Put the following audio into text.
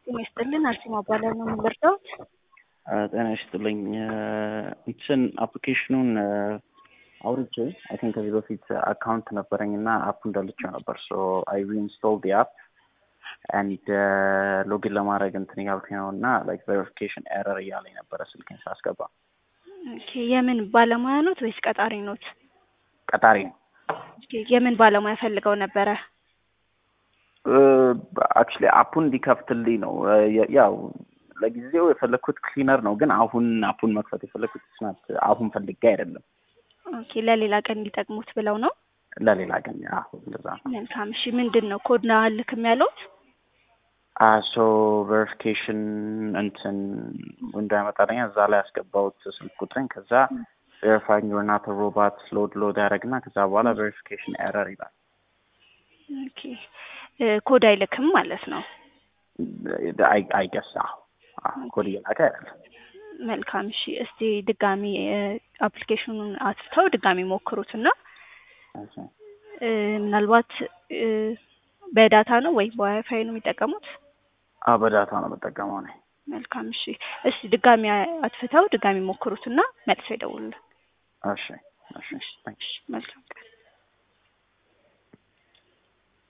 ጤና ይስጥልን አርሴማ እባላለሁ ነው የምንረዳውት? ጤና ይስጥልኝ እንትን አፕሊኬሽኑን አውርጄ አይ ቲንክ ከዚህ በፊት አካውንት ነበረኝ እና አፕ እንዳልቸው ነበር ሶ አይ ሪኢንስቶል ዲ አፕ ኤንድ ሎጊን ለማድረግ እንትን እያልኩኝ ነው እና ላይክ ቬሪፊኬሽን ኤረር እያለኝ ነበረ ስልኬን ሳስገባ። ኦኬ የምን ባለሙያ ኖት ወይስ ቀጣሪ ኖት? ቀጣሪ ነው። ኦኬ የምን ባለሙያ ፈልገው ነበረ? አክቹሊ አፑን እንዲከፍትልኝ ነው ያው ለጊዜው የፈለግኩት ክሊነር ነው፣ ግን አሁን አፑን መክፈት የፈለግኩት ስናት አሁን ፈልጌ አይደለም። ኦኬ ለሌላ ቀን እንዲጠቅሙት ብለው ነው። ለሌላ ቀን አሁን እንደዛ ነው። መልካም እሺ፣ ምንድን ነው ኮድ ነው አልክም ያለውት? ሶ ቬሪፊኬሽን እንትን እንዳያመጣልኝ እዛ ላይ ያስገባሁት ስልክ ቁጥሬን ከዛ ቬሪፋይንግ ዩር ናት ሮባት ሎድ ሎድ ያደረግና ከዛ በኋላ ቬሪፊኬሽን ኤረር ይላል። ኦኬ ኮድ አይልክም ማለት ነው። አይገስ ኮድ እየላከ አይደለም። መልካም እሺ፣ እስቲ ድጋሚ አፕሊኬሽኑን አትተው ድጋሚ ሞክሩት እና ምናልባት በዳታ ነው ወይ በዋይፋይ ነው የሚጠቀሙት? በዳታ ነው የምጠቀመው እኔ። መልካም እሺ፣ እስቲ ድጋሚ አትፍተው ድጋሚ ሞክሩት እና መልሰው ይደውሉልን። እሺ እሺ፣ መልካም ቀን